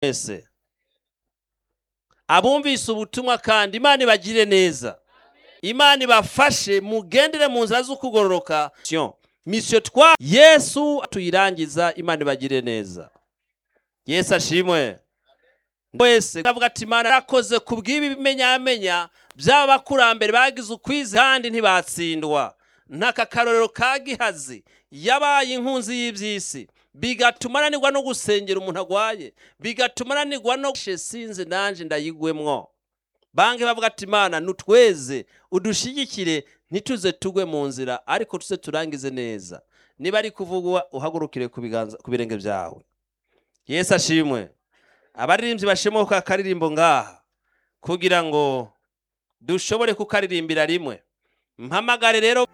wese abumvise ubutumwa kandi imana ibagire neza imana ibafashe mugendere mu nzira zo kugororoka misiyo twa yesu tuyirangiza imana ibagire neza yesu ashimwe wese avuga ati imana yarakoze ku bw'ibi bimenyamenya by'abakurambere bagize ukwizi kandi ntibatsindwa n'aka karorero ka gihazi yabaye inkunzi y'iby'isi bigatuma ananirwa no gusengera umuntu agwaye bigatuma ananirwa no sinzi nanjye ndayigwemo banki bavuga ati imana nutweze udushyigikire ntituze tugwe mu nzira ariko tuze turangize neza niba ari kuvugwa uhagurukire ku biganza- ku birenge byawe yesu ashimwe abaririmbyi bashemuka akaririmbo ngaha kugira ngo dushobore kukaririmbira rimwe mpamagare rero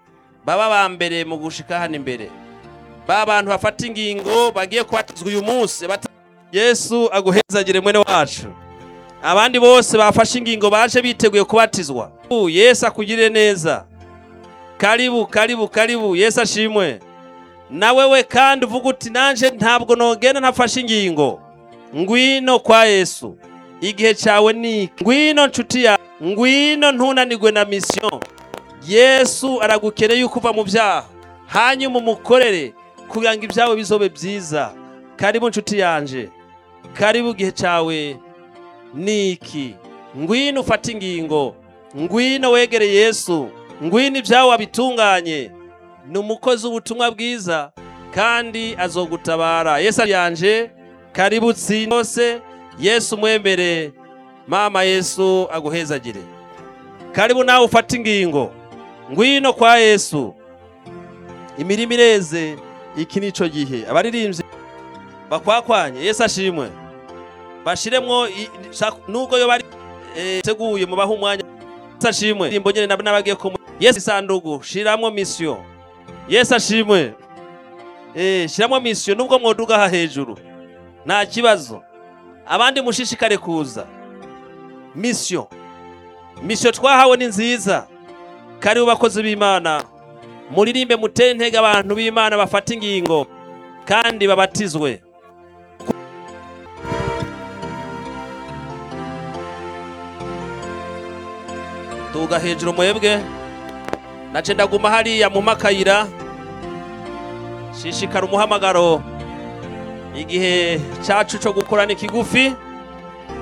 baba ba mbere mu gushika hano imbere ba bantu bafata ingingo bagiye kubatizwa uyu munsi bata- yesu aguhezagire mwene wacu abandi bose bafashe ingingo baje biteguye kubatizwa U, yesu akugirire neza karibu karibu karibu yesu ashimwe nawe we kandi uvuga uti nanje ntabwo nogenda ntafashe ingingo ngwino kwa yesu igihe cyawe ni ngwino nshuti yawe ngwino ntunanigwe na misiyo yesu aragukeneye yuko uva mu byaha hanyuma umukorere kugira ngo ibyawe bizobe byiza karibu nshuti yanje karibu igihe cyawe ni iki ngwino ufate ingingo ngwino wegere yesu ngwino ibyawe wabitunganye ni umukozi w'ubutumwa bwiza kandi azogutabara yesu yanje karibu tsinda hose yesu mwemere mama yesu aguhezagire karibu nawe ufate ingingo ngwino kwa yesu imirimo ireze iki ni cyo gihe abaririmbyi bakwakwanye yesu ashimwe bashiremwo i- shaka- nubwo yo bari eh, teguye mubaha umwanya yesu ashimwe indirimbo nyene nab- n'abagiye ku yesu isandugu shiramwo misiyo yesu ashimwe eh, shiramwo misiyo nubwo mwoduga aha hejuru nta kibazo abandi mushishikare kuza misiyo misiyo twahawe ni nziza karibu bakozi b'imana muririmbe mutere intege abantu b'imana bafata ingingo kandi babatizwe tuga hejuru mwebwe nace ndaguma hariya mu makayira shishikara umuhamagaro igihe cyacu cyo gukora ni kigufi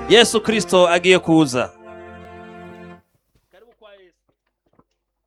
yesu kirisito agiye kuza